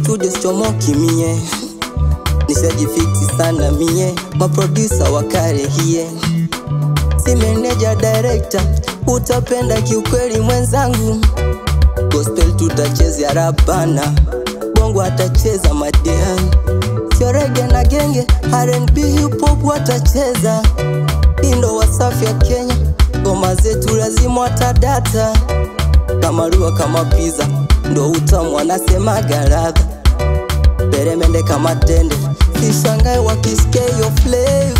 studio sichomoki mie nishajifiti sana mie maprodusa wakarehie si meneja director utapenda kiukweli mwenzangu gospel tutachezea rabana bongo atacheza madiani sio rege na genge rnb hip hop watacheza indo wasafi ya kenya ngoma zetu lazima watadata kama lua kama pizza ndo utamu wanasemaga ladha peremende kama tende sishangae wakisikia hiyo flavor